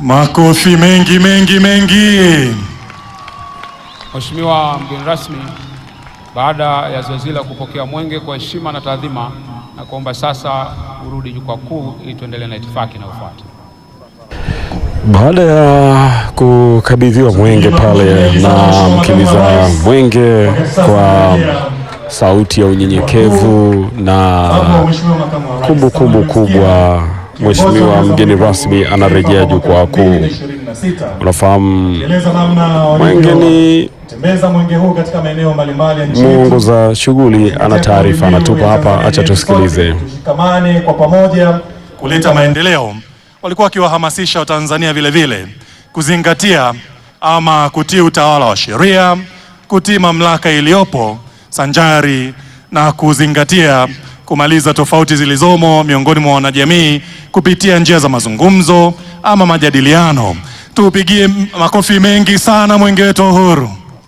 Makofi mengi mengi mengi. Mheshimiwa mgeni rasmi, baada ya zoezi la kupokea mwenge kwa heshima na taadhima, na kuomba sasa urudi jukwaa kuu ili tuendelee na itifaki inayofuata. Baada ya kukabidhiwa mwenge pale na mkimbiza mwenge kwa sauti ya unyenyekevu na kumbukumbu kubwa, Mheshimiwa mgeni rasmi anarejea jukwaa kuu. Unafahamu mwenge ni Tembeza mwenge huu katika maeneo mbalimbali ya nchi yetu. mwongoza shughuli, ana taarifa anatupa hapa, acha tusikilize. Tushikamane kwa pamoja kuleta maendeleo. Walikuwa wakiwahamasisha Watanzania vile vile kuzingatia ama kutii utawala wa sheria, kutii mamlaka iliyopo sanjari na kuzingatia kumaliza tofauti zilizomo miongoni mwa wanajamii kupitia njia za mazungumzo ama majadiliano. Tuupigie makofi mengi sana mwenge wetu wa uhuru.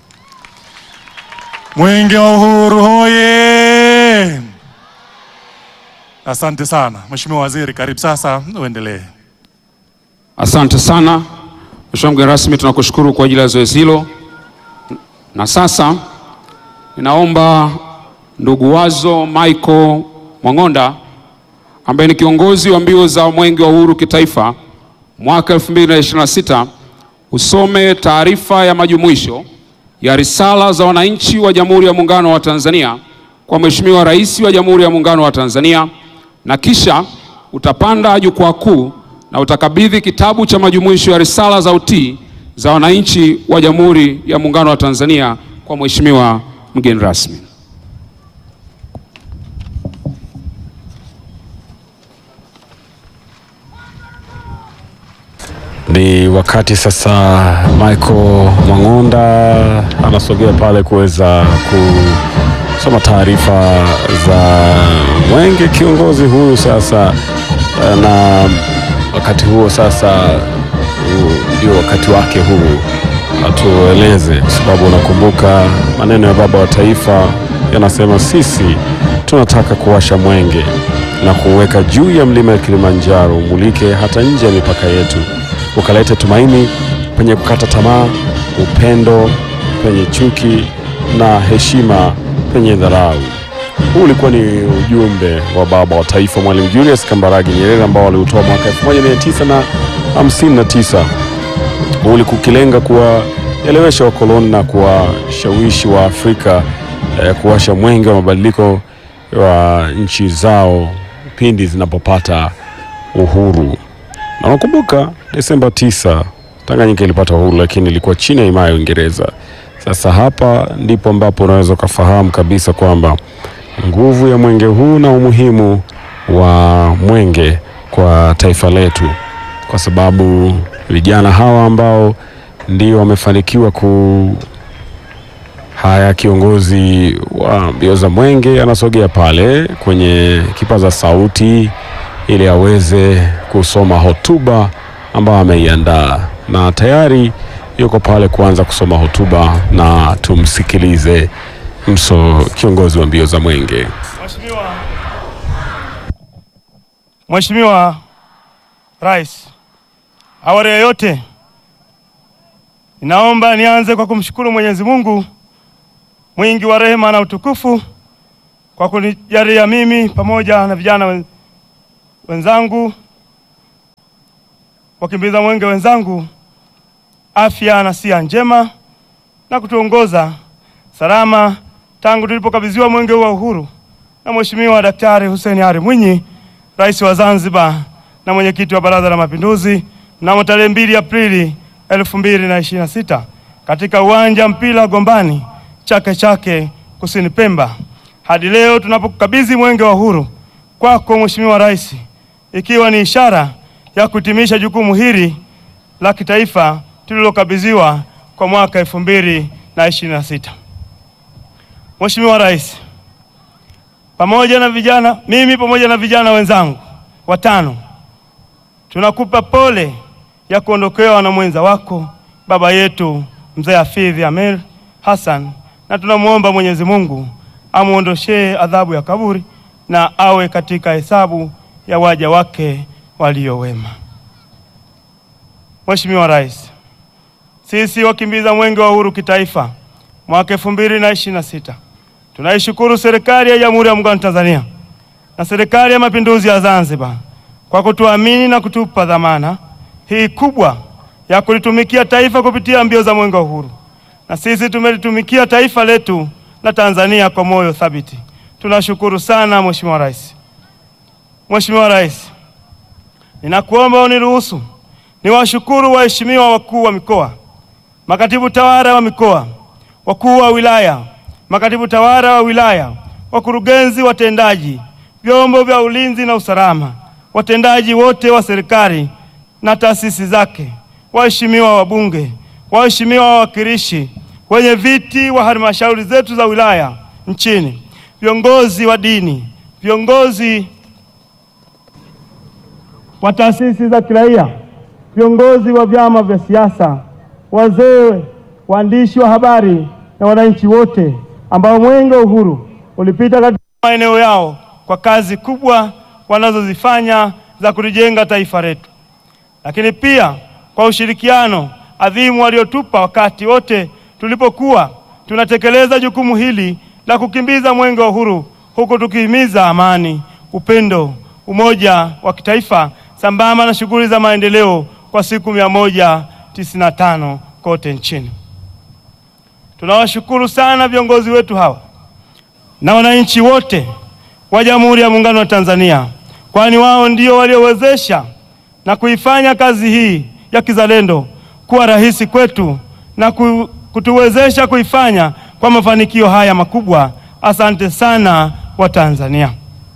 Mwenge wa uhuru hoye! Asante sana Mheshimiwa Waziri, karibu sasa uendelee. Asante sana Mheshimiwa mgeni rasmi, tunakushukuru kwa ajili ya zoezi hilo, na sasa ninaomba ndugu Wazo Michael Mwang'onda ambaye ni kiongozi wa mbio za mwenge wa uhuru kitaifa mwaka 2026 usome taarifa ya majumuisho ya risala za wananchi wa Jamhuri ya Muungano wa Tanzania kwa Mheshimiwa Rais wa Jamhuri ya Muungano wa Tanzania, na kisha utapanda jukwaa kuu na utakabidhi kitabu cha majumuisho ya risala za utii za wananchi wa Jamhuri ya Muungano wa Tanzania kwa Mheshimiwa mgeni rasmi. Ni wakati sasa Michael Mwang'onda anasogea pale kuweza kusoma taarifa za mwenge kiongozi huyu sasa, na wakati huo sasa huu ndio wakati wake huu atueleze, kwa sababu unakumbuka maneno ya baba wa taifa yanasema, sisi tunataka kuwasha mwenge na kuweka juu ya mlima ya Kilimanjaro, umulike hata nje ya mipaka yetu ukalete tumaini penye kukata tamaa, upendo penye chuki, na heshima penye dharau. Huu ulikuwa ni ujumbe wa baba wa taifa Mwalimu Julius Kambarage Nyerere ambao waliutoa mwaka 1959. Huu ulikuwa ukilenga kuwaelewesha wakoloni na kuwashawishi wa Afrika eh, kuwasha mwenge wa mabadiliko wa nchi zao pindi zinapopata uhuru na nakumbuka Desemba 9 Tanganyika ilipata uhuru, lakini ilikuwa chini ya himaya ya Uingereza. Sasa hapa ndipo ambapo unaweza ukafahamu kabisa kwamba nguvu ya mwenge huu na umuhimu wa mwenge kwa taifa letu, kwa sababu vijana hawa ambao ndio wamefanikiwa ku haya, kiongozi wa mbio za mwenge anasogea pale kwenye kipaza sauti ili aweze kusoma hotuba ambayo ameiandaa na tayari yuko pale kuanza kusoma hotuba, na tumsikilize mso kiongozi wa mbio za mwenge. Mheshimiwa Mheshimiwa Rais, awali ya yote ninaomba nianze kwa kumshukuru Mwenyezi Mungu mwingi wa rehema na utukufu kwa kunijalia mimi pamoja na vijana wen- wenzangu wakimbiza mwenge wenzangu afya na sia njema na kutuongoza salama tangu tulipokabidhiwa mwenge huu wa uhuru na Mheshimiwa Daktari Hussein Ali Mwinyi, Rais wa Zanzibar na mwenyekiti wa Baraza la Mapinduzi mnamo tarehe mbili Aprili elfu mbili na ishirini na sita katika uwanja mpira Gombani Chake Chake kusini Pemba. Hadi leo tunapokabidhi mwenge wa uhuru kwako Mheshimiwa Rais, ikiwa ni ishara ya kuhitimisha jukumu hili la kitaifa tulilokabidhiwa kwa mwaka elfu mbili na ishirini na sita. Mheshimiwa Rais, pamoja na vijana mimi pamoja na vijana wenzangu watano tunakupa pole ya kuondokewa na mwenza wako baba yetu mzee Hafidh Ameir Hassan, na tunamwomba Mwenyezi Mungu amuondoshee adhabu ya kaburi na awe katika hesabu ya waja wake walio wema. Mheshimiwa Rais, sisi wakimbiza mwenge wa uhuru kitaifa mwaka elfu mbili na ishirini na sita tunaishukuru serikali ya Jamhuri ya Muungano wa Tanzania na serikali ya Mapinduzi ya Zanzibar kwa kutuamini na kutupa dhamana hii kubwa ya kulitumikia taifa kupitia mbio za mwenge wa uhuru, na sisi tumelitumikia taifa letu la Tanzania kwa moyo thabiti. Tunashukuru sana Mheshimiwa Rais. Mheshimiwa Rais, ninakuomba uniruhusu niwashukuru waheshimiwa wakuu wa mikoa, makatibu tawala wa mikoa, wakuu wa wilaya, makatibu tawala wa wilaya, wakurugenzi watendaji, vyombo vya ulinzi na usalama, watendaji wote wa serikali na taasisi zake, waheshimiwa wabunge, waheshimiwa wawakilishi, wenye viti wa halmashauri zetu za wilaya nchini, viongozi wa dini, viongozi wa taasisi za kiraia, viongozi wa vyama vya siasa, wazee, waandishi wa habari na wananchi wote ambao mwenge wa uhuru ulipita katika maeneo yao kwa kazi kubwa wanazozifanya za kulijenga taifa letu, lakini pia kwa ushirikiano adhimu waliotupa wakati wote tulipokuwa tunatekeleza jukumu hili la kukimbiza mwenge wa uhuru, huku tukihimiza amani, upendo, umoja wa kitaifa sambamba na shughuli za maendeleo kwa siku mia moja tisini na tano kote nchini. Tunawashukuru sana viongozi wetu hawa na wananchi wote wa Jamhuri ya Muungano wa Tanzania, kwani wao ndio waliowezesha na kuifanya kazi hii ya kizalendo kuwa rahisi kwetu na ku- kutuwezesha kuifanya kwa mafanikio haya makubwa. Asante sana wa Tanzania.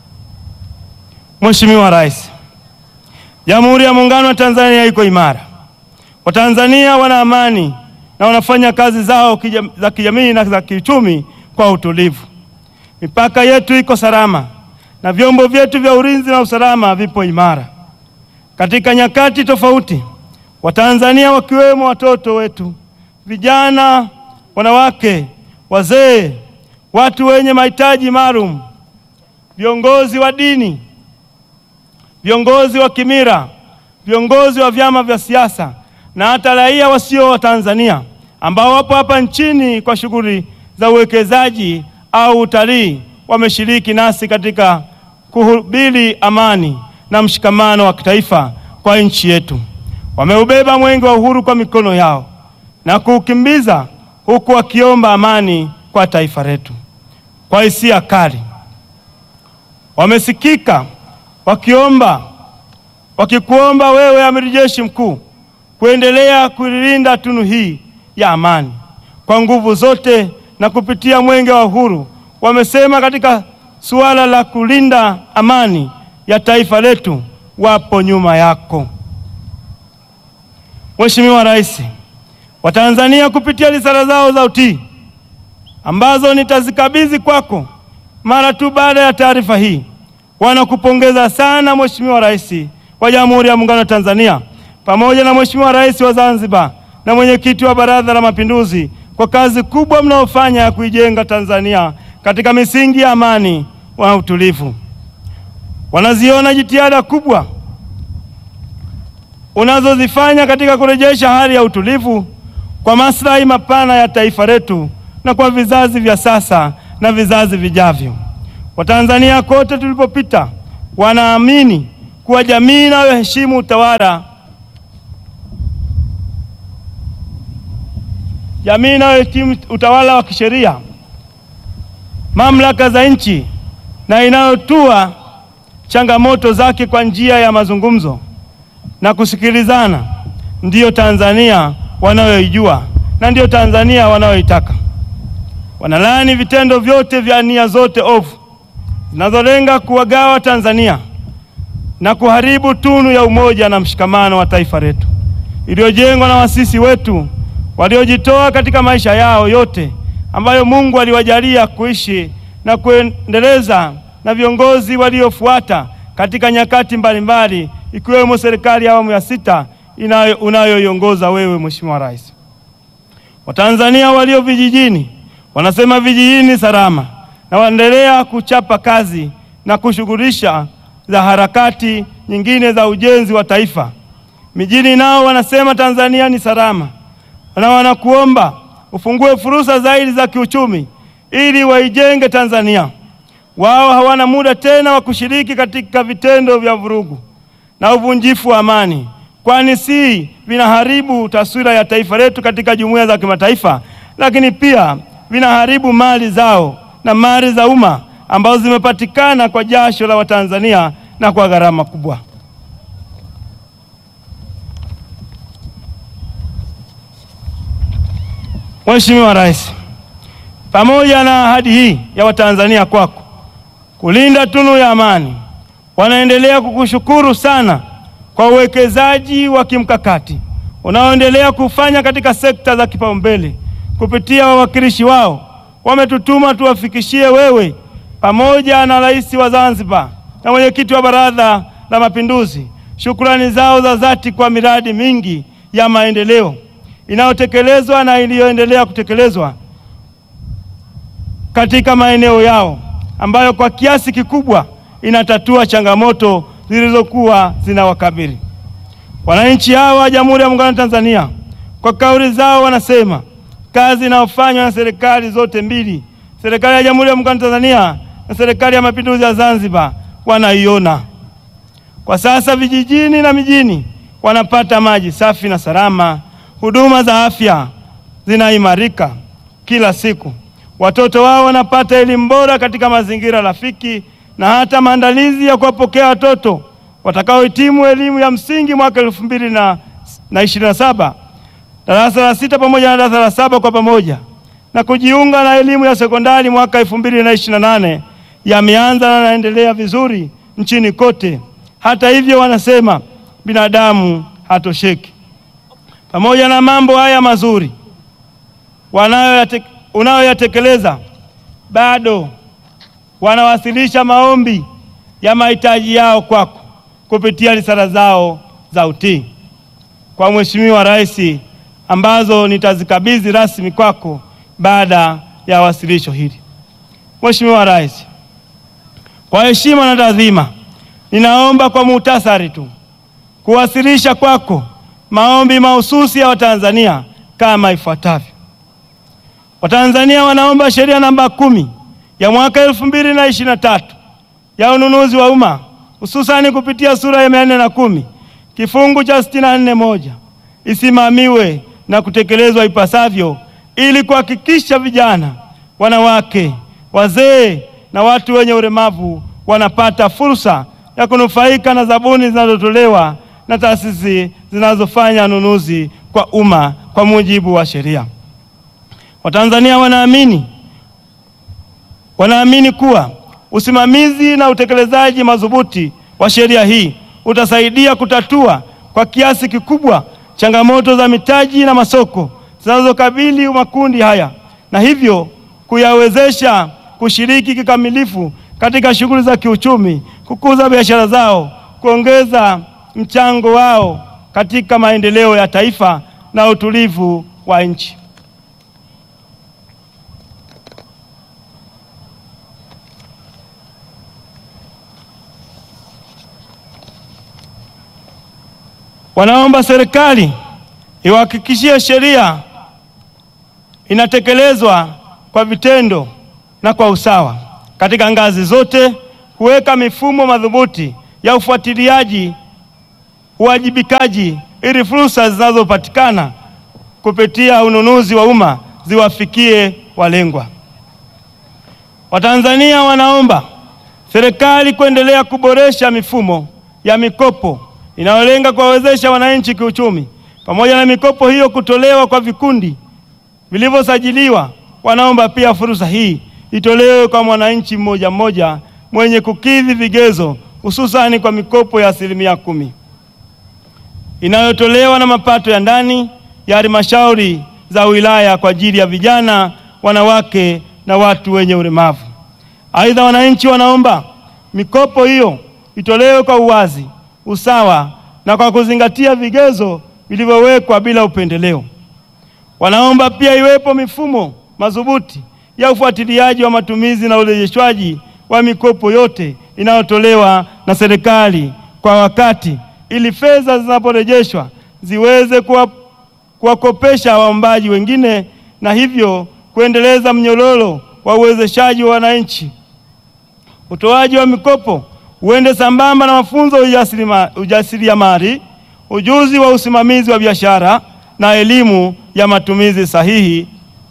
Mheshimiwa Rais, Jamhuri ya Muungano wa Tanzania iko imara. Watanzania wana amani na wanafanya kazi zao kijam, za kijamii na za kiuchumi kwa utulivu. Mipaka yetu iko salama na vyombo vyetu vya ulinzi na usalama vipo imara. Katika nyakati tofauti, Watanzania wakiwemo watoto wetu, vijana, wanawake, wazee, watu wenye mahitaji maalum, viongozi wa dini, viongozi wa kimila, viongozi wa vyama vya siasa na hata raia wasio wa Tanzania ambao wapo hapa nchini kwa shughuli za uwekezaji au utalii wameshiriki nasi katika kuhubiri amani na mshikamano wa kitaifa kwa nchi yetu. Wameubeba mwenge wa uhuru kwa mikono yao na kuukimbiza huku wakiomba amani kwa taifa letu. Kwa hisia kali wamesikika wakiomba wakikuomba wewe amiri jeshi mkuu kuendelea kuilinda tunu hii ya amani kwa nguvu zote na kupitia mwenge wa uhuru. Wamesema katika suala la kulinda amani ya taifa letu wapo nyuma yako. Mheshimiwa Rais, Watanzania kupitia risala zao za utii ambazo nitazikabidhi kwako mara tu baada ya taarifa hii, wanakupongeza sana Mheshimiwa Rais wa Jamhuri ya Muungano wa Tanzania pamoja na Mheshimiwa Rais wa Zanzibar na mwenyekiti wa Baraza la Mapinduzi kwa kazi kubwa mnaofanya ya kuijenga Tanzania katika misingi ya amani na utulivu. Wanaziona jitihada kubwa unazozifanya katika kurejesha hali ya utulivu kwa maslahi mapana ya taifa letu na kwa vizazi vya sasa na vizazi vijavyo. Watanzania kote tulipopita wanaamini kuwa jamii inayoheshimu utawala jamii inayoheshimu utawala wa kisheria, mamlaka za nchi na inayotua changamoto zake kwa njia ya mazungumzo na kusikilizana, ndiyo Tanzania wanayoijua na ndiyo Tanzania wanayoitaka. Wanalaani vitendo vyote vya nia zote ovu zinazolenga kuwagawa Tanzania na kuharibu tunu ya umoja na mshikamano wa taifa letu iliyojengwa na wasisi wetu waliojitoa katika maisha yao yote ambayo Mungu aliwajalia kuishi na kuendeleza na viongozi waliofuata katika nyakati mbalimbali ikiwemo serikali ya awamu ya sita inayo unayoiongoza wewe Mheshimiwa Rais. Watanzania walio vijijini wanasema vijijini salama na waendelea kuchapa kazi na kushughulisha za harakati nyingine za ujenzi wa taifa Mijini nao wanasema Tanzania ni salama, na wanakuomba ufungue fursa zaidi za kiuchumi ili waijenge Tanzania. Wao hawana muda tena wa kushiriki katika vitendo vya vurugu na uvunjifu wa amani, kwani si vinaharibu taswira ya taifa letu katika jumuiya za kimataifa, lakini pia vinaharibu mali zao na mali za umma ambazo zimepatikana kwa jasho la Watanzania na kwa gharama kubwa. Mheshimiwa Rais, pamoja na ahadi hii ya Watanzania kwako kulinda tunu ya amani, wanaendelea kukushukuru sana kwa uwekezaji wa kimkakati unaoendelea kufanya katika sekta za kipaumbele. Kupitia wawakilishi wao wametutuma tuwafikishie wewe pamoja na Rais wa Zanzibar na mwenyekiti wa Baraza la Mapinduzi shukrani zao za dhati kwa miradi mingi ya maendeleo inayotekelezwa na iliyoendelea kutekelezwa katika maeneo yao ambayo kwa kiasi kikubwa inatatua changamoto zilizokuwa zinawakabili wananchi hawa wa Jamhuri ya Muungano wa Tanzania. Kwa kauli zao wanasema kazi inayofanywa na serikali zote mbili, serikali ya Jamhuri ya Muungano wa Tanzania na serikali ya Mapinduzi ya Zanzibar, wanaiona. Kwa sasa vijijini na mijini wanapata maji safi na salama, huduma za afya zinaimarika kila siku, watoto wao wanapata elimu bora katika mazingira rafiki, na hata maandalizi ya kuwapokea watoto watakaohitimu elimu ya msingi mwaka elfu mbili na ishirini na saba darasa la sita pamoja na darasa la saba kwa pamoja na kujiunga na elimu ya sekondari mwaka elfu mbili na ishirini na nane yameanza na yanaendelea vizuri nchini kote. Hata hivyo, wanasema binadamu hatosheki. Pamoja na mambo haya mazuri wanayoyate- unayoyatekeleza, bado wanawasilisha maombi ya mahitaji yao kwako kupitia risala zao za utii kwa Mheshimiwa Rais ambazo nitazikabidhi rasmi kwako baada ya wasilisho hili. Mheshimiwa Rais, kwa heshima na taadhima, ninaomba kwa muhtasari tu kuwasilisha kwako maombi mahususi ya Watanzania kama ifuatavyo. Watanzania wanaomba sheria namba kumi ya mwaka elfu mbili na ishirini na tatu ya ununuzi wa umma hususani kupitia sura ya mia nne na kumi kifungu cha sitini na nne moja isimamiwe na kutekelezwa ipasavyo ili kuhakikisha vijana, wanawake, wazee na watu wenye ulemavu wanapata fursa ya kunufaika na zabuni zinazotolewa na taasisi zinazofanya ununuzi kwa umma kwa mujibu wa sheria. Watanzania wanaamini wanaamini kuwa usimamizi na utekelezaji madhubuti wa sheria hii utasaidia kutatua kwa kiasi kikubwa changamoto za mitaji na masoko zinazokabili makundi haya na hivyo kuyawezesha kushiriki kikamilifu katika shughuli za kiuchumi, kukuza biashara zao, kuongeza mchango wao katika maendeleo ya taifa na utulivu wa nchi. Wanaomba serikali iwahakikishie sheria inatekelezwa kwa vitendo na kwa usawa katika ngazi zote, kuweka mifumo madhubuti ya ufuatiliaji, uwajibikaji, ili fursa zinazopatikana kupitia ununuzi wa umma ziwafikie walengwa. Watanzania wanaomba serikali kuendelea kuboresha mifumo ya mikopo inayolenga kuwawezesha wananchi kiuchumi, pamoja na mikopo hiyo kutolewa kwa vikundi vilivyosajiliwa. Wanaomba pia fursa hii itolewe kwa mwananchi mmoja mmoja mwenye kukidhi vigezo, hususani kwa mikopo ya asilimia kumi inayotolewa na mapato ya ndani ya halmashauri za wilaya kwa ajili ya vijana, wanawake na watu wenye ulemavu. Aidha, wananchi wanaomba mikopo hiyo itolewe kwa uwazi, usawa na kwa kuzingatia vigezo vilivyowekwa bila upendeleo. Wanaomba pia iwepo mifumo madhubuti ya ufuatiliaji wa matumizi na urejeshwaji wa mikopo yote inayotolewa na serikali kwa wakati ili fedha zinaporejeshwa ziweze kuwa kuwakopesha waombaji wengine na hivyo kuendeleza mnyororo wa uwezeshaji wa wananchi. Utoaji wa mikopo uende sambamba na mafunzo ya ujasiriamali, ujuzi wa usimamizi wa biashara na elimu ya matumizi sahihi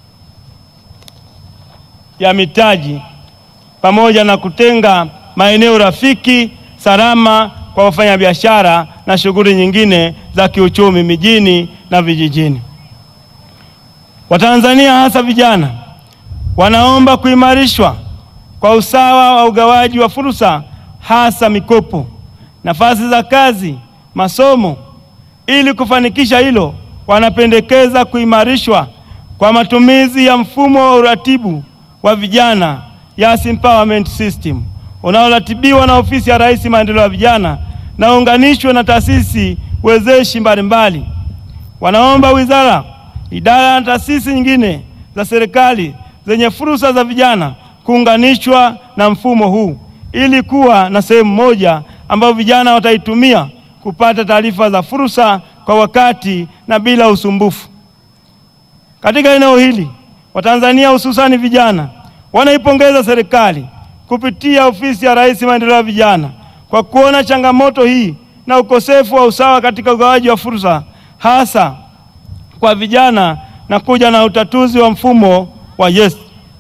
ya mitaji pamoja na kutenga maeneo rafiki salama kwa wafanyabiashara na shughuli nyingine za kiuchumi mijini na vijijini. Watanzania hasa vijana wanaomba kuimarishwa kwa usawa wa ugawaji wa fursa hasa mikopo, nafasi za kazi, masomo. Ili kufanikisha hilo, wanapendekeza kuimarishwa kwa matumizi ya mfumo wa uratibu wa vijana Youth Empowerment System unaoratibiwa na Ofisi ya Rais Maendeleo ya Vijana na unganishwe na taasisi wezeshi mbalimbali. Wanaomba wizara, idara na taasisi nyingine za serikali zenye fursa za vijana kuunganishwa na mfumo huu ili kuwa na sehemu moja ambayo vijana wataitumia kupata taarifa za fursa kwa wakati na bila usumbufu. Katika eneo hili, Watanzania hususani vijana wanaipongeza serikali kupitia Ofisi ya Rais Maendeleo ya Vijana kwa kuona changamoto hii na ukosefu wa usawa katika ugawaji wa fursa hasa kwa vijana na kuja na utatuzi wa mfumo wa YES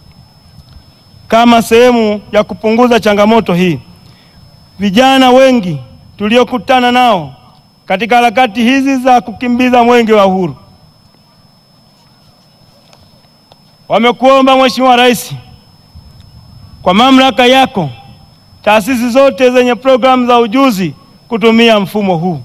kama sehemu ya kupunguza changamoto hii. Vijana wengi tuliokutana nao katika harakati hizi za kukimbiza mwenge wa uhuru wamekuomba Mheshimiwa Rais, kwa mamlaka yako, taasisi zote zenye programu za ujuzi kutumia mfumo huu.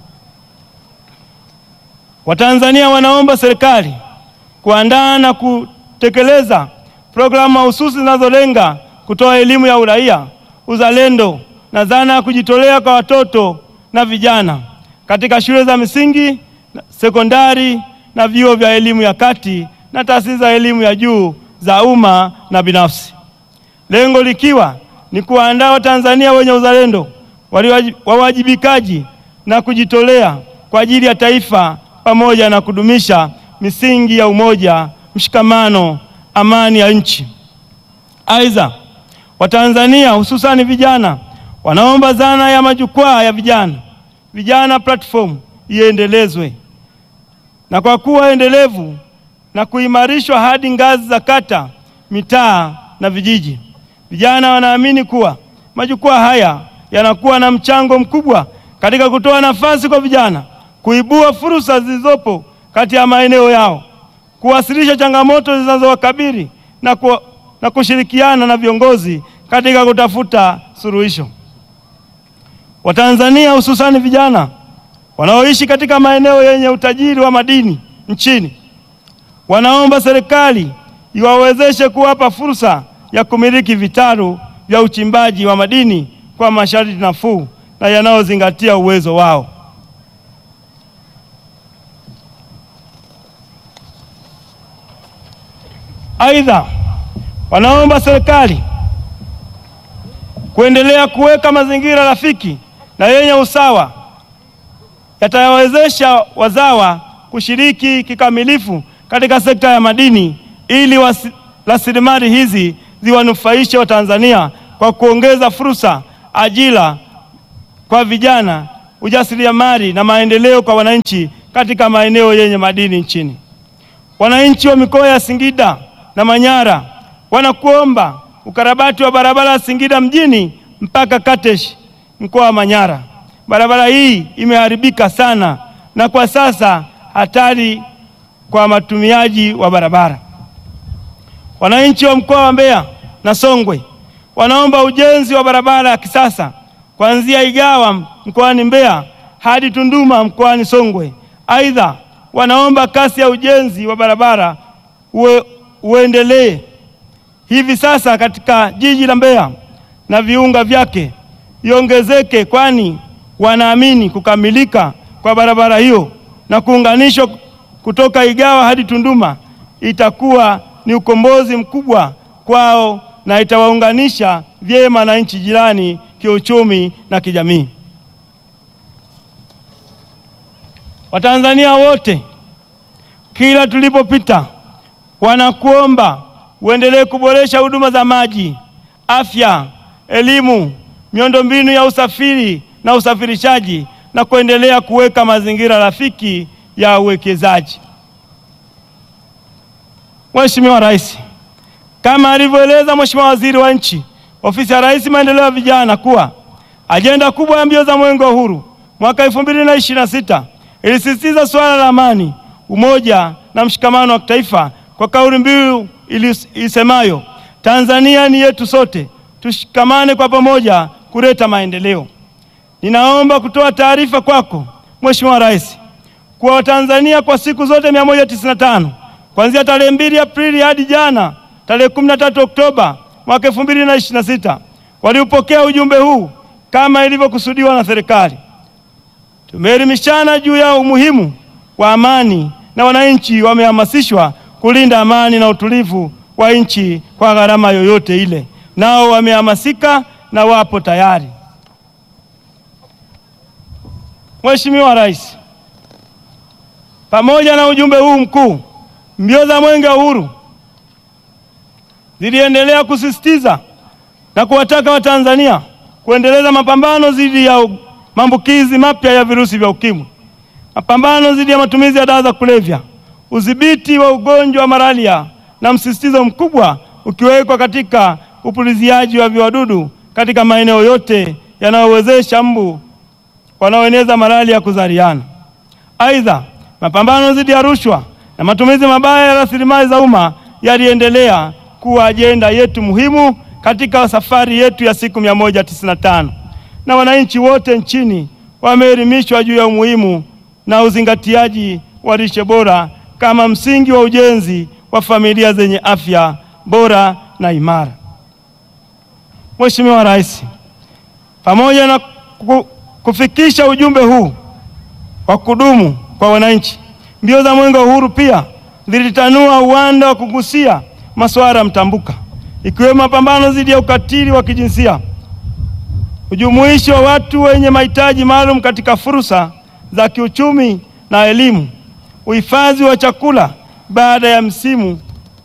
Watanzania wanaomba serikali kuandaa na kutekeleza programu mahususi zinazolenga kutoa elimu ya uraia, uzalendo na dhana ya kujitolea kwa watoto na vijana katika shule za msingi, sekondari na vyuo vya elimu ya kati na taasisi za elimu ya juu za umma na binafsi. Lengo likiwa ni kuwaandaa Watanzania wenye uzalendo, wawajibikaji na kujitolea kwa ajili ya taifa pamoja na kudumisha misingi ya umoja, mshikamano, amani ya nchi. Aidha, Watanzania hususani vijana wanaomba dhana ya majukwaa ya vijana vijana platform iendelezwe na kwa kuwa endelevu na kuimarishwa hadi ngazi za kata, mitaa na vijiji. Vijana wanaamini kuwa majukwaa haya yanakuwa na mchango mkubwa katika kutoa nafasi kwa vijana kuibua fursa zilizopo kati ya maeneo yao, kuwasilisha changamoto zinazowakabili na, ku, na kushirikiana na viongozi katika kutafuta suluhisho. Watanzania hususani vijana wanaoishi katika maeneo yenye utajiri wa madini nchini wanaomba serikali iwawezeshe kuwapa fursa ya kumiliki vitalu vya uchimbaji wa madini kwa masharti nafuu na yanayozingatia uwezo wao. Aidha, wanaomba serikali kuendelea kuweka mazingira rafiki na yenye usawa yatayawezesha wazawa kushiriki kikamilifu katika sekta ya madini ili rasilimali hizi ziwanufaishe Watanzania kwa kuongeza fursa, ajira kwa vijana, ujasiriamali na maendeleo kwa wananchi katika maeneo yenye madini nchini. Wananchi wa mikoa ya Singida na Manyara wanakuomba ukarabati wa barabara ya Singida mjini mpaka Katesh mkoa wa Manyara. Barabara hii imeharibika sana na kwa sasa hatari kwa matumiaji wa barabara. Wananchi wa mkoa wa Mbeya na Songwe wanaomba ujenzi wa barabara ya kisasa kuanzia Igawa mkoani Mbeya hadi Tunduma mkoani Songwe. Aidha, wanaomba kasi ya ujenzi wa barabara uwe, uendelee hivi sasa katika jiji la Mbeya na viunga vyake iongezeke, kwani wanaamini kukamilika kwa barabara hiyo na kuunganishwa kutoka Igawa hadi Tunduma itakuwa ni ukombozi mkubwa kwao na itawaunganisha vyema na nchi jirani kiuchumi na kijamii. Watanzania wote kila tulipopita, wanakuomba uendelee kuboresha huduma za maji, afya, elimu, miundombinu ya usafiri na usafirishaji na kuendelea kuweka mazingira rafiki ya uwekezaji. Mheshimiwa Rais, kama alivyoeleza Mheshimiwa Waziri wa Nchi, Ofisi ya Rais Maendeleo ya Vijana kuwa ajenda kubwa ya mbio za Mwenge wa Uhuru mwaka 2026 ilisisitiza suala la amani, umoja na mshikamano wa kitaifa kwa kauli mbiu isemayo Tanzania ni yetu sote, tushikamane kwa pamoja kuleta maendeleo. Ninaomba kutoa taarifa kwako Mheshimiwa Rais kuwa Watanzania kwa siku zote 195 kuanzia tarehe 2 Aprili hadi jana tarehe 13 Oktoba mwaka 2026 waliupokea ujumbe huu kama ilivyokusudiwa na serikali. Tumeelimishana juu ya umuhimu wa amani na wananchi wamehamasishwa kulinda amani na utulivu wa nchi kwa gharama yoyote ile, nao wamehamasika na wapo tayari. Mheshimiwa Rais, pamoja na ujumbe huu mkuu, mbio za Mwenge wa Uhuru ziliendelea kusisitiza na kuwataka Watanzania kuendeleza mapambano dhidi ya maambukizi mapya ya virusi vya ukimwi, mapambano dhidi ya matumizi ya dawa za kulevya, udhibiti wa ugonjwa wa malaria na msisitizo mkubwa ukiwekwa katika upuliziaji wa viwadudu katika maeneo yote yanayowezesha mbu wanaoeneza malaria kuzaliana. Aidha, mapambano dhidi ya rushwa na matumizi mabaya ya rasilimali za umma yaliendelea kuwa ajenda yetu muhimu katika safari yetu ya siku 195 na wananchi wote nchini wameelimishwa juu ya umuhimu na uzingatiaji wa lishe bora kama msingi wa ujenzi wa familia zenye afya bora na imara. Mheshimiwa Rais, pamoja na kufikisha ujumbe huu wa kudumu kwa wananchi, mbio za Mwenge wa Uhuru pia zilitanua uwanda wa kugusia masuala mtambuka ikiwemo mapambano dhidi ya ukatili wa kijinsia, ujumuishi wa watu wenye mahitaji maalum katika fursa za kiuchumi na elimu, uhifadhi wa chakula baada ya msimu,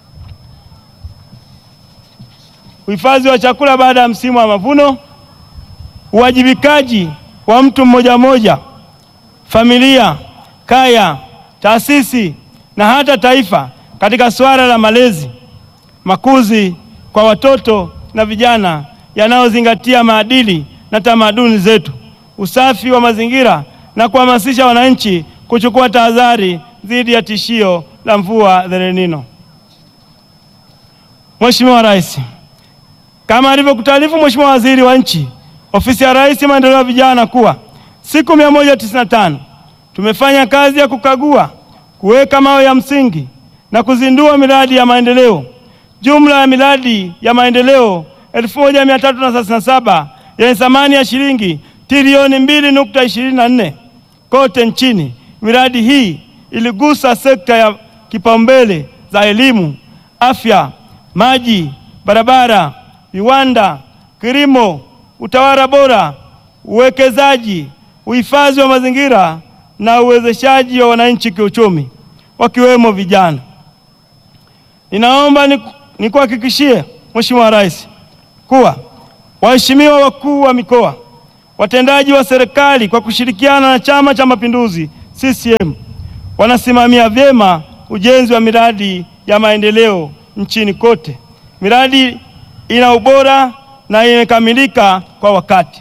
uhifadhi wa chakula baada ya msimu wa mavuno, uwajibikaji wa mtu mmoja mmoja, familia, kaya, taasisi na hata taifa katika suala la malezi, makuzi kwa watoto na vijana yanayozingatia maadili na tamaduni zetu, usafi wa mazingira na kuhamasisha wananchi kuchukua tahadhari dhidi ya tishio la mvua El Nino. Mheshimiwa Rais, kama alivyokutaarifu Mheshimiwa Waziri wa Nchi, Ofisi ya Rais Maendeleo ya Vijana kuwa siku 195 tumefanya kazi ya kukagua, kuweka mawe ya msingi na kuzindua miradi ya maendeleo. Jumla ya miradi ya maendeleo 1337 yenye thamani ya shilingi trilioni 2.24 kote nchini. Miradi hii iligusa sekta ya kipaumbele za elimu, afya, maji, barabara, viwanda, kilimo, utawala bora, uwekezaji, uhifadhi wa mazingira na uwezeshaji wa wananchi kiuchumi wakiwemo vijana. Ninaomba nikuhakikishie Mheshimiwa Rais kuwa waheshimiwa wakuu wa mikoa, watendaji wa serikali kwa kushirikiana na Chama cha Mapinduzi CCM wanasimamia vyema ujenzi wa miradi ya maendeleo nchini kote. Miradi ina ubora na imekamilika kwa wakati.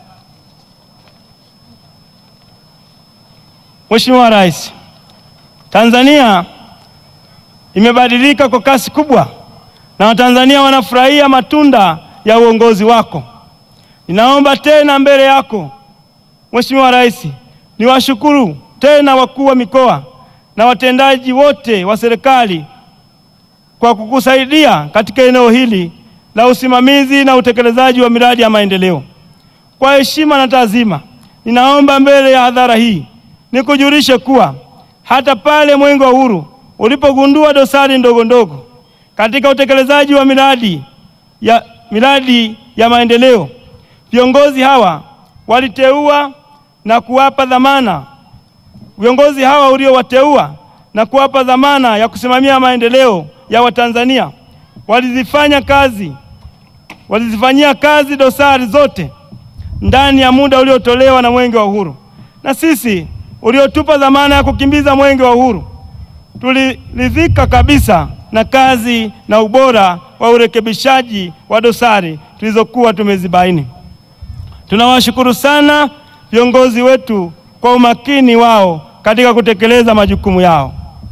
Mheshimiwa Rais, Tanzania imebadilika kwa kasi kubwa na Watanzania wanafurahia matunda ya uongozi wako. Ninaomba tena mbele yako Mheshimiwa Rais, niwashukuru tena wakuu wa mikoa na watendaji wote wa serikali kwa kukusaidia katika eneo hili la usimamizi na utekelezaji wa miradi ya maendeleo. Kwa heshima na taazima, ninaomba mbele ya hadhara hii nikujulishe kuwa hata pale Mwenge wa Uhuru ulipogundua dosari ndogo ndogo katika utekelezaji wa miradi ya, miradi ya maendeleo, viongozi hawa waliteua na kuwapa dhamana viongozi hawa uliowateua na kuwapa dhamana ya kusimamia maendeleo ya Watanzania walizifanya kazi walizifanyia kazi dosari zote ndani ya muda uliotolewa na Mwenge wa Uhuru, na sisi uliotupa dhamana ya kukimbiza Mwenge wa Uhuru tuliridhika kabisa na kazi na ubora wa urekebishaji wa dosari tulizokuwa tumezibaini. Tunawashukuru sana viongozi wetu kwa umakini wao katika kutekeleza majukumu yao.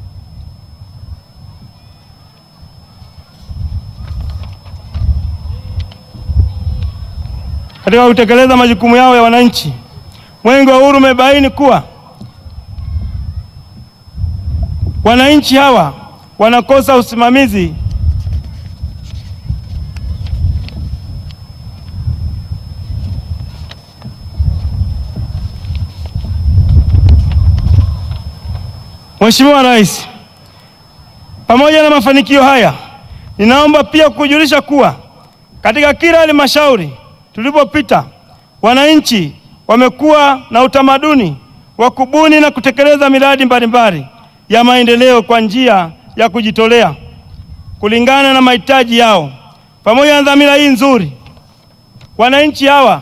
Katika kutekeleza majukumu yao ya wananchi, Mwenge wa Uhuru umebaini kuwa wananchi hawa wanakosa usimamizi Mheshimiwa Rais, pamoja na mafanikio haya, ninaomba pia kukujulisha kuwa katika kila halmashauri tulipopita, wananchi wamekuwa na utamaduni wa kubuni na kutekeleza miradi mbalimbali ya maendeleo kwa njia ya kujitolea kulingana na mahitaji yao. Pamoja na dhamira hii nzuri, wananchi hawa,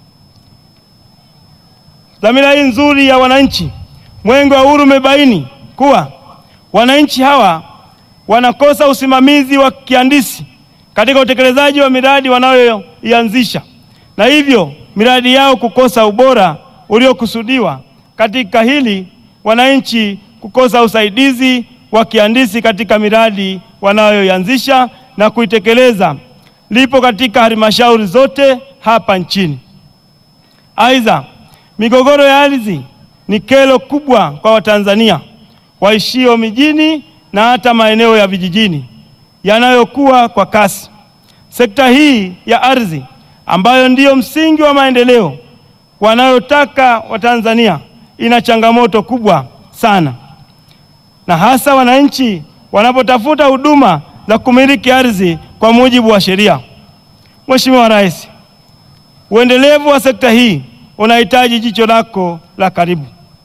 dhamira hii nzuri ya wananchi, Mwenge wa Uhuru umebaini kuwa wananchi hawa wanakosa usimamizi wa kihandisi katika utekelezaji wa miradi wanayoianzisha na hivyo miradi yao kukosa ubora uliokusudiwa. Katika hili, wananchi kukosa usaidizi wa kihandisi katika miradi wanayoianzisha na kuitekeleza lipo katika halmashauri zote hapa nchini. Aidha, migogoro ya ardhi ni kero kubwa kwa Watanzania waishio mijini na hata maeneo ya vijijini yanayokuwa kwa kasi. Sekta hii ya ardhi ambayo ndiyo msingi wa maendeleo wanayotaka Watanzania ina changamoto kubwa sana, na hasa wananchi wanapotafuta huduma za kumiliki ardhi kwa mujibu wa sheria. Mheshimiwa Rais, uendelevu wa sekta hii unahitaji jicho lako la karibu.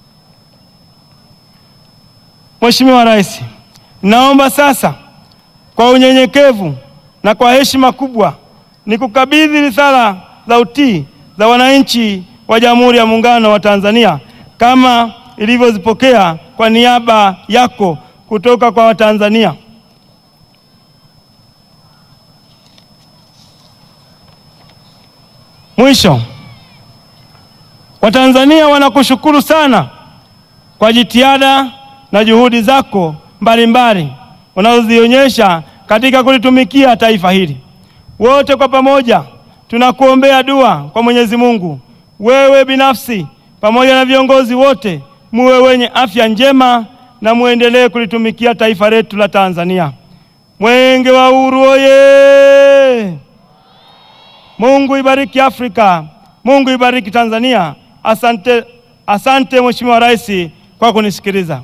Mheshimiwa Rais, naomba sasa kwa unyenyekevu na kwa heshima kubwa nikukabidhi risala za utii za wananchi wa Jamhuri ya Muungano wa Tanzania kama ilivyozipokea kwa niaba yako kutoka kwa Watanzania. Mwisho, Watanzania wanakushukuru sana kwa jitihada na juhudi zako mbalimbali unazozionyesha katika kulitumikia taifa hili. Wote kwa pamoja tunakuombea dua kwa Mwenyezi Mungu, wewe binafsi pamoja na viongozi wote muwe wenye afya njema na muendelee kulitumikia taifa letu la Tanzania. Mwenge wa Uhuru oye! Mungu ibariki Afrika, Mungu ibariki Tanzania. Asante, asante Mheshimiwa Rais kwa kunisikiliza.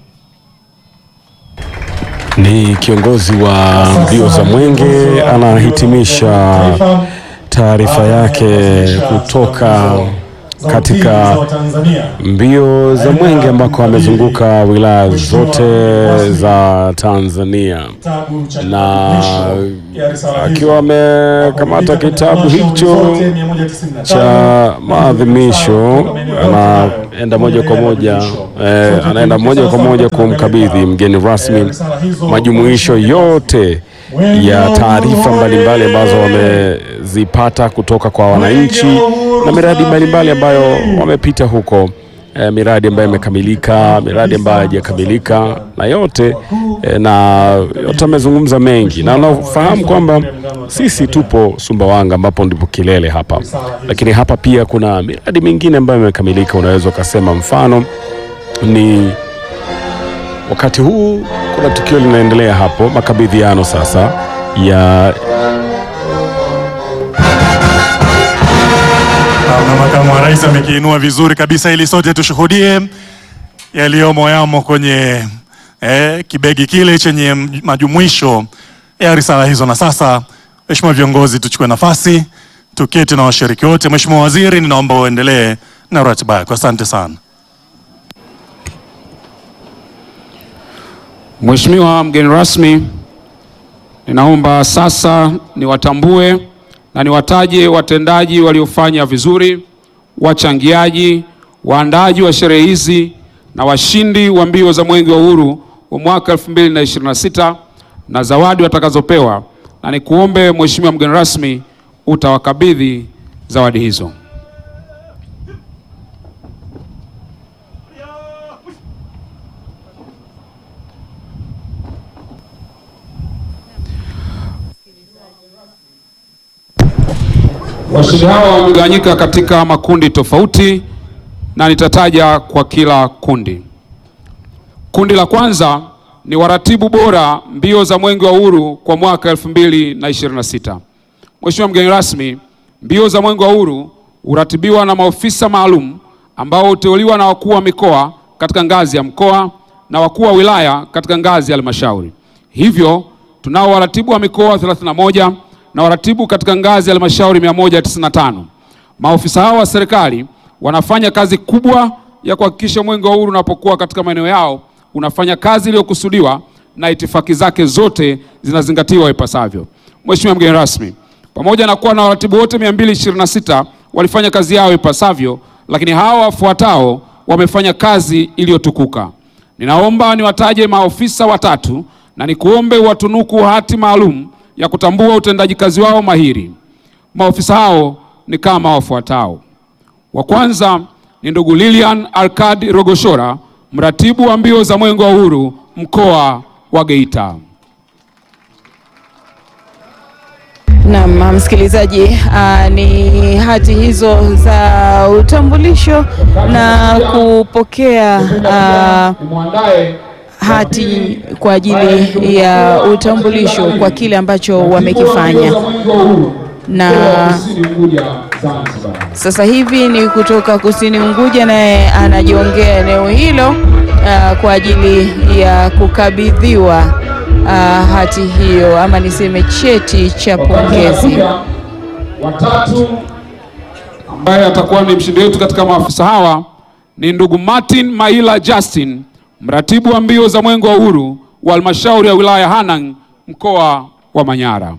Ni kiongozi wa mbio za Mwenge anahitimisha taarifa yake kutoka katika mbio za Mwenge ambako amezunguka wilaya zote za Tanzania na akiwa amekamata kitabu hicho cha maadhimisho anaenda moja kwa moja eh, anaenda moja kwa moja kumkabidhi mgeni rasmi majumuisho yote ya taarifa mbalimbali ambazo wamezipata kutoka kwa wananchi na miradi mbalimbali ambayo wamepita huko eh, miradi ambayo imekamilika, miradi ambayo haijakamilika na yote eh, na yote amezungumza mengi, na unafahamu kwamba sisi tupo Sumbawanga ambapo ndipo kilele hapa, lakini hapa pia kuna miradi mingine ambayo imekamilika. Unaweza ukasema mfano ni wakati huu kuna tukio linaendelea hapo, makabidhiano sasa ya na makamu wa rais amekiinua vizuri kabisa ili sote tushuhudie yaliyomo yamo kwenye eh, kibegi kile chenye majumuisho ya risala hizo. Na sasa, Mheshimiwa viongozi, tuchukue nafasi tuketi na washiriki wote. Mheshimiwa Waziri, ninaomba uendelee na ratiba yako. Asante sana. Mheshimiwa mgeni rasmi, ninaomba sasa niwatambue na niwataje watendaji waliofanya vizuri, wachangiaji, waandaaji wa sherehe hizi na washindi wa mbio za Mwenge wa Uhuru wa mwaka 2026 na zawadi watakazopewa, na nikuombe Mheshimiwa mgeni rasmi utawakabidhi zawadi hizo. Washindi hawa wamegawanyika katika makundi tofauti na nitataja kwa kila kundi. Kundi la kwanza ni waratibu bora mbio za Mwenge wa Uhuru kwa mwaka 2026. Mheshimiwa mgeni rasmi, mbio za Mwenge wa Uhuru huratibiwa na maofisa maalum ambao huteuliwa na wakuu wa mikoa katika ngazi ya mkoa na wakuu wa wilaya katika ngazi ya halmashauri. Hivyo tunao waratibu wa mikoa 31 na waratibu katika ngazi ya halmashauri 195. Maofisa hao wa serikali wanafanya kazi kubwa ya kuhakikisha Mwenge wa Uhuru unapokuwa katika maeneo yao unafanya kazi iliyokusudiwa na itifaki zake zote zinazingatiwa ipasavyo. Mheshimiwa mgeni rasmi, pamoja na kuwa na waratibu wote 226 walifanya kazi yao ipasavyo, lakini hawa wafuatao wamefanya kazi iliyotukuka. Ninaomba niwataje maofisa watatu na nikuombe watunuku hati maalum ya kutambua utendaji kazi wao mahiri. Maofisa hao ni kama wafuatao. Wa kwanza ni ndugu Lilian Arkadi Rogoshora, mratibu wa mbio za Mwenge wa Uhuru mkoa wa Geita. Naam, msikilizaji, uh, ni hati hizo za utambulisho na kupokea uh, hati kwa ajili ya utambulisho kwa kile ambacho wamekifanya na sasa hivi ni kutoka Kusini Unguja, naye anajiongea eneo hilo uh, kwa ajili ya kukabidhiwa uh, hati hiyo ama niseme cheti cha pongezi. Watatu ambaye atakuwa ni mshindi wetu katika maafisa hawa ni ndugu Martin Maila Justin, mratibu wa mbio za Mwenge wa Uhuru wa halmashauri ya wilaya Hanang, mkoa wa Manyara.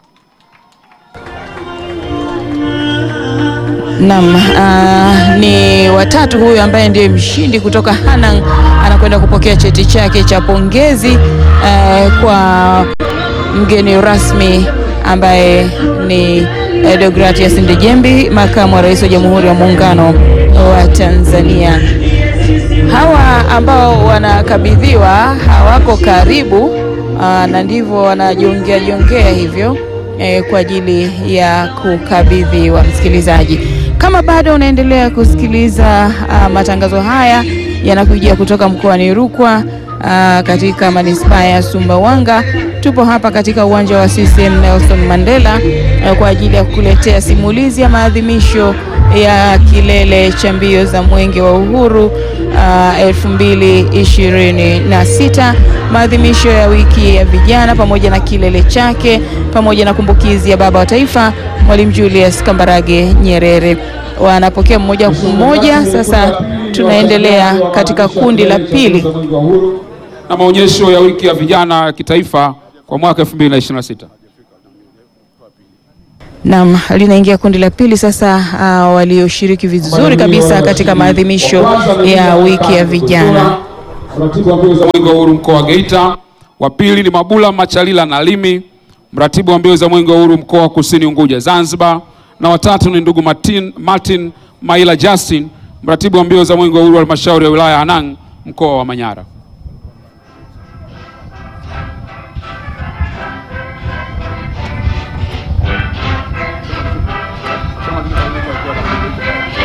Naam, uh, ni watatu huyu ambaye ndiye mshindi kutoka Hanang anakwenda kupokea cheti chake cha pongezi uh, kwa mgeni rasmi ambaye ni uh, Deogratias Ndejembi, makamu wa rais wa Jamhuri ya Muungano wa Tanzania. Hawa ambao wanakabidhiwa hawako karibu uh, na ndivyo wanajiongea jiongea hivyo eh, kwa ajili ya kukabidhiwa. Msikilizaji, kama bado unaendelea kusikiliza uh, matangazo haya yanakujia kutoka mkoani Rukwa uh, katika manispaa ya Sumbawanga. Tupo hapa katika uwanja wa CCM Nelson Mandela uh, kwa ajili ya kukuletea simulizi ya maadhimisho ya kilele cha mbio za Mwenge wa Uhuru uh, elfu mbili ishirini na sita, maadhimisho ya wiki ya vijana pamoja na kilele chake pamoja na kumbukizi ya baba wa taifa Mwalimu Julius Kambarage Nyerere. Wanapokea mmoja kwa mmoja. Sasa tunaendelea katika kundi la pili na maonyesho ya wiki ya vijana ya kitaifa kwa mwaka 2026. Naam, linaingia kundi la pili sasa. Uh, walioshiriki vizuri kabisa katika maadhimisho ya wiki ya vijana. Mratibu wa mbio za Mwenge wa Uhuru mkoa wa Geita. Wa pili ni Mabula Machalila Nalimi, mratibu wa mbio za Mwenge wa Uhuru mkoa wa Kusini Unguja Zanzibar, na watatu ni ndugu Martin, Martin Maila Justin, mratibu wa mbio za Mwenge wa Uhuru halmashauri ya wilaya ya Hanang mkoa wa Manyara.